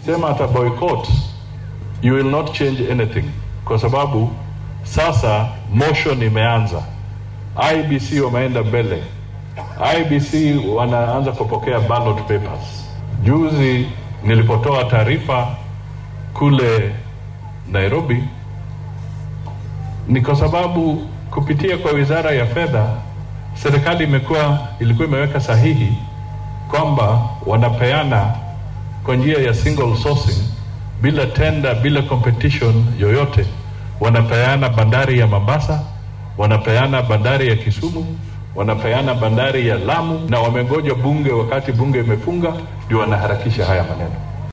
sema ata boycott, you will not change anything, kwa sababu sasa motion imeanza. IBC wameenda mbele, IBC wanaanza kupokea ballot papers. Juzi nilipotoa taarifa kule Nairobi ni kwa sababu kupitia kwa wizara ya fedha serikali imekuwa ilikuwa imeweka sahihi kwamba wanapeana kwa njia ya single sourcing bila tender, bila competition yoyote. Wanapeana bandari ya Mombasa, wanapeana bandari ya Kisumu, wanapeana bandari ya Lamu, na wamengoja bunge, wakati bunge imefunga ndio wanaharakisha haya maneno.